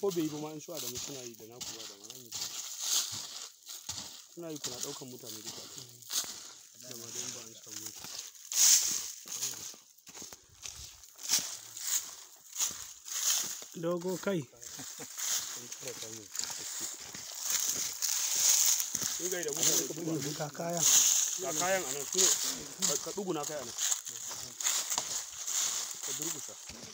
ko bai yi ba ma in su adamu suna yi da na kuwa da ma yi suna yi kuna ɗaukan mutane duka da ma da in ba an samu dogo kai in gai da mutane ga kaya ga kayan anan su ne ka ɗuguna kai anan ka durgusa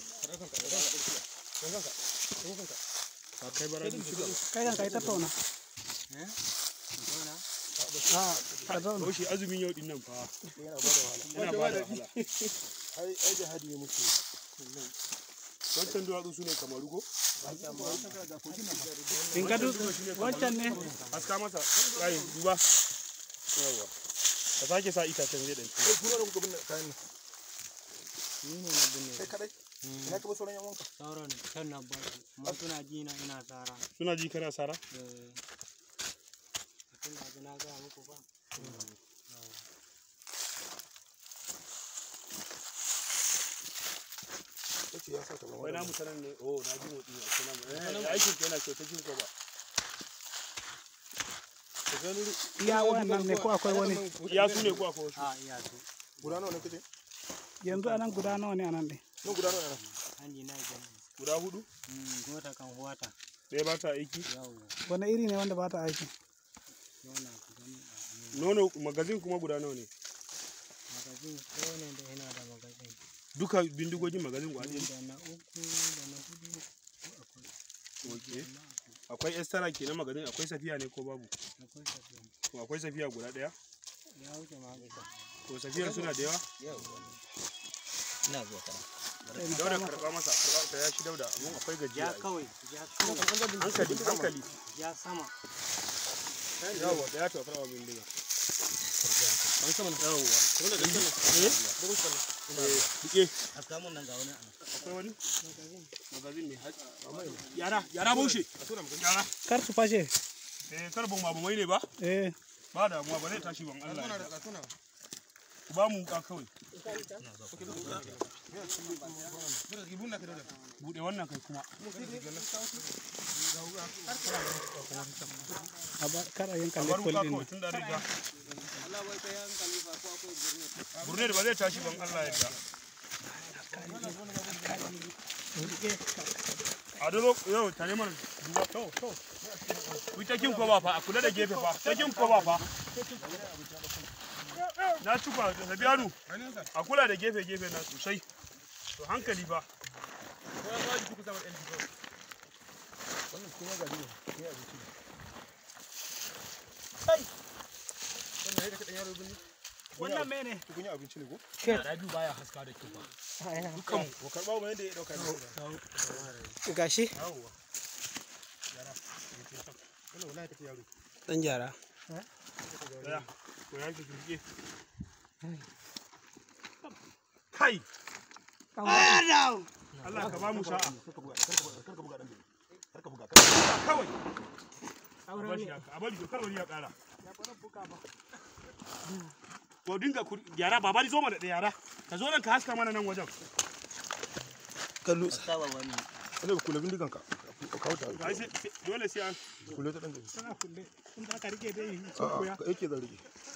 ka kai bara da shi kai kan kai tattauna a ka zauna Bahaushe azumin yau din nan fa yana ba da wahala yana ba da wahala ai ai da hadi muke wancan duwatsu su ne kamaru ko in ka duk wancan ne haska masa kai duba yawa ka sake sa itacen zai ɗanci kai kuma da kuka binne kayan nan ni ne na binne kai kadai ina ka bar sauran yan wanka sauran can na ba su amma suna ji na ina tsara suna ji kana sara eh tun da na gaya muku ba kace ya sa ka wai namu sanan ne oh na ji motsi a cikin namu eh aikin ka yana kyau ta jin ko ba iya wannan ne ko akwai wani ya su ne ko akwai wasu a iya su guda nawa ne kace yanzu anan guda nawa ne anan ne nan guda nawa ne an ji na idan guda hudu gota kan huwata ɗaya ba ta aiki yawo wani iri ne wanda ba ta aiki yana ku gani a nono magazin kuma guda nawa ne magazin kowane da yana da magazin duka bindigogin magazin guda ɗaya da na uku da na hudu akwai okay akwai estara kenan magazin akwai safiya ne ko babu akwai tafiya to akwai safiya guda ɗaya ya wuce magazin to safiyar suna da yawa ina zuwa kana dauda karba masa karba ta ya shi dauda amma akwai gajiya ja ai. kawai ja kawai hankali hankali ja sama yawa da ya to karba bindiga an sama yawa wanda da kana eh eh dike a kamun nan ga wani akwai wani magazin ne yara yara baushe yara kar su fashe eh karbon ma mai ne ba eh ba damuwa ba zai tashi ban Allah ya yarda. ku ba mu wuka kawai bude wannan kai kuma a ba kar a yanka a bar lekkol wuka din kawai tun da riga burne da ba zai tashi ban Allah ya yarda. a dolo yau tare mana duba to to ku ta kin ko ba fa a kula da gefe fa ta kin ko ba fa na tuka da biyanu a kula da gefe gefe na sosai to hankali ba wannan mene kun yi abinci ne ko radio baya haska da kyau ba dukkan ko karba mu yanda ya dauka ne gashi yawwa wannan wallahi take yaro dan gyara daya ko ya ki rike kai Allah ka ba mu sa'a karka buga karka buga dan karka buga kawai a bari haka a bari kar wani ya kara ko dinga ku yara baba ni zo mana da yara ka zo nan ka haska mana nan wajen kallo saba wani ne kula bindigan ka ka kawo ta Ai sai- sai- dole sai an kula ta dan gari tana kulle in da ka rike dai a a yake zan rike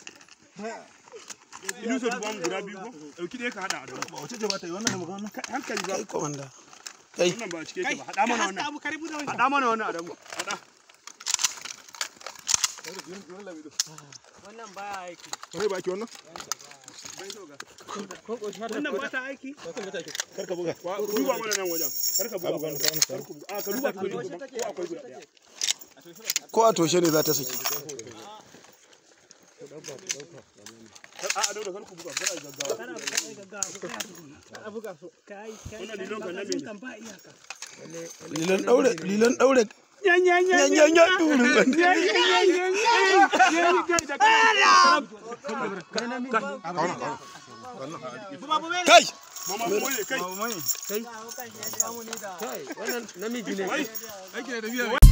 ilu so duba mu guda biyu ko dauki dai ka hada a dawo ba wace ce ba ta yi wannan da magana Kai, hankali ba komanda wannan ba a cike yake ba hada mana wannan abu karibu da hada mana wannan a dawo hada wannan baya aiki kai ba ki wannan wannan ba ta aiki karka buga Wa- duba mana nan wajen kar ka buga Abu gano, gano, kar ku buga a ka duba ki ko akwai guda daya ko a toshe ne za ta saki Kar- a a dawo kar ku buga kar a gaggawa kana buga gaggawa a buga su kai kai Wannan lilon kan na mene? kan ba iyaka lilan daure lilan daure yan yan yan yan yan duru yan yan yan yan yan kai mama mu ne kai wannan namiji ne wai